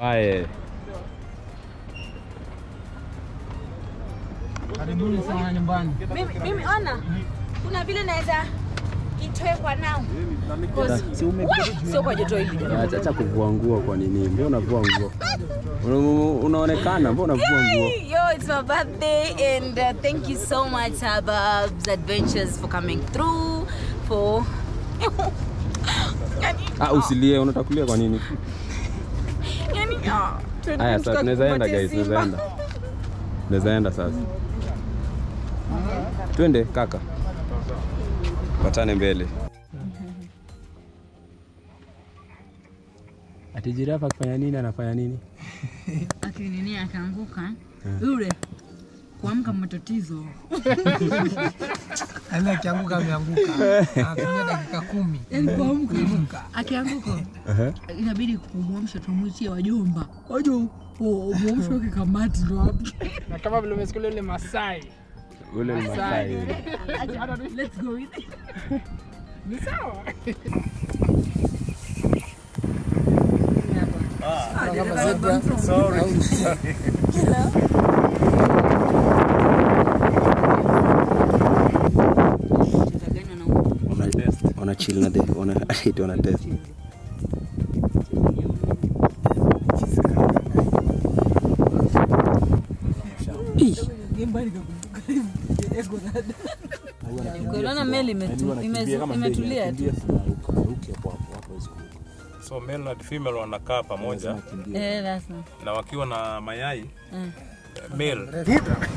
Aye. Karibuni sana nyumbani. Mimi, mimi ona, kuna vile naweza itoe kwa nao Cause- Wah, sio kwa joto hili jamani. Acha acha kuvua nguo kwa nini? Mbona unavua nguo? Una- Unaonekana, mbona unavua nguo? Hey, yo, it's my birthday and uh, thank you so much Suburbs Adventures for coming through for yani, Ah, usilie, unataka kulia kwa nini? yani, ah, Haya, sasa tunaweza enda tukupatie guys, tunaweza Simba. enda. Tunaweza enda sasa. Twende kaka. Patane mbele. Ati jirafa akifanya nini anafanya nini? akinini akaanguka yule kuamka matatizo Yaani akianguka ameanguka. Anatumia dakika kumi. yani kuamka Kuinuka. akianguka inabidi kumwamsha tumwitie wajomba wajo mwamsha wake kamati ndo hapo Na kama vile umesikia yule Masai. Ule ni Masai yule. let's go with it Ni sawa. Kama zebra. tutaganywa na Wana wana chill na the wana eti wana test. ukiona meli imetu- imezu- imetulia tu So male na female wanakaa pamoja Eh, lazima na wakiwa na mayai Mm. male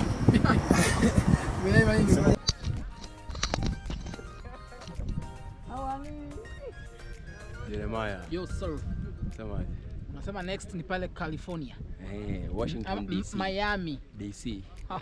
Jeremiah, Yo sir. semaje? Unasema next ni pale California. Eh, Ama Washington DC. Miami. DC.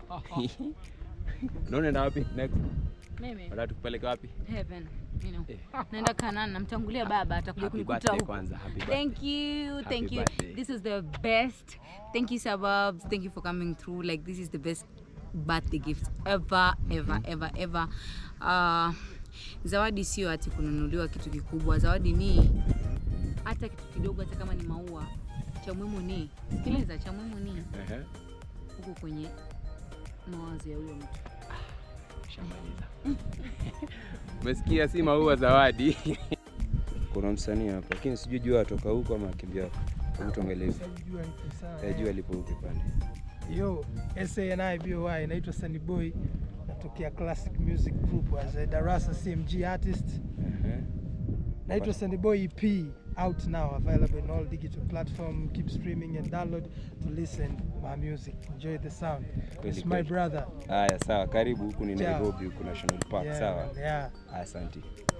Unaenda wapi next? mimi Unataka tukupeleke wapi? heaven you know Eh. naenda kanani namtangulia baba atakuja Happy kunikuta birthday huko kwanza. Happy birthday. Thank you, Happy thank you. birthday. This is the best. Thank you, suburbs. Thank you for coming through. Like this is the best birthday gift ever, ever, ever, ever. Uh, zawadi sio ati kununuliwa kitu kikubwa. Zawadi ni hata kitu kidogo, hata kama ni maua. Cha muhimu ni sikiliza, cha muhimu ni Ehe. huko kwenye mawazo ya huyo mtu. Shamaliza. Umesikia si maua zawadi. Kuna msanii hapa lakini sijui jua atoka huko ama akimbia huko. Hebu tuangalie. Jua iko sawa. Eh, jua lipo huko pande. Yo, SANI BOY, naitwa Sunny Boy, natokea Classic Music Group as a Darasa CMG artist. Ehe. Naitwa Sunny Boy EP, out now, available in all digital platform. Keep streaming and download to listen my music. Enjoy the sound. Kweli, It's my kweli. brother. Haya, sawa. Karibu huku ni Ciao. Nairobi, huku National Park. Yeah, Sawa. man, yeah. Asante.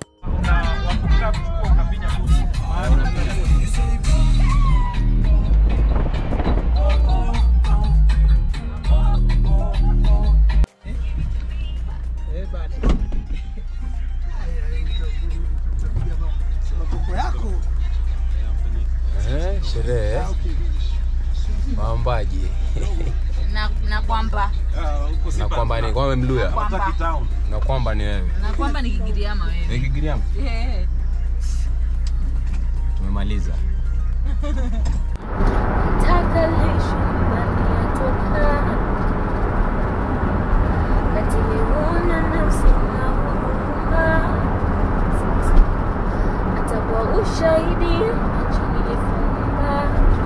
Eh, bana. Makoko yako. Eh, sherehe. Waombaji. Na, na kwamba Na kwamba ni kwamba mluya. kwamba Na kwamba ni wewe. na kwamba ni Kigiriama wewe. Ni Kigiriama. Eh. Tumemaliza. Taka lisho ndani yatoka katiliona nafsi na huruma hata kwa ushahidi macho nilifunga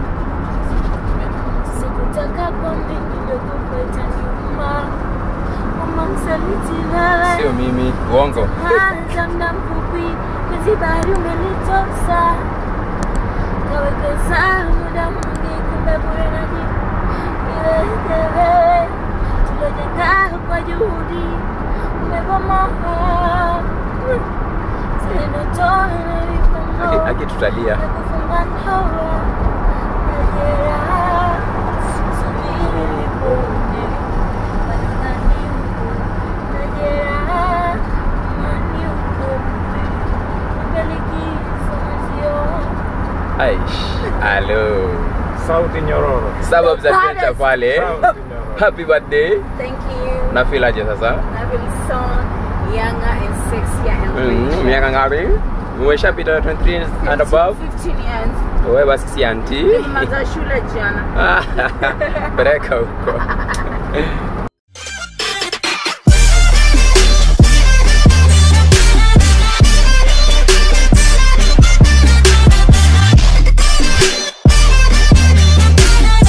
sikutaka kwa mbingi ndogo kweta nyuma kama msaliti wewe Sio mimi, uongo. anza mda mfupi kwenye bahari umenitosa kawekeza muda mwingi kumbe bure naji iwezewe tulojenga kwa juhudi umebomoa zile ndoto Haki- nilipomo Haki tutalia. nakufunga ndoa majeraha subiri nipone bado naniuku majeraha mani ukumbe mbelikizo mazio Aish. Hello. sauti nyororo Suburbs Adventure pale. Sauti nyororo. Happy birthday. Thank you. Na feel aje sasa? I feel so younger and sexier and Mm, richer. miaka ngapi? Umeshapita 23 and above? 15 years. Wewe basi si anti. Nimemaliza shule jana. Peleka huko.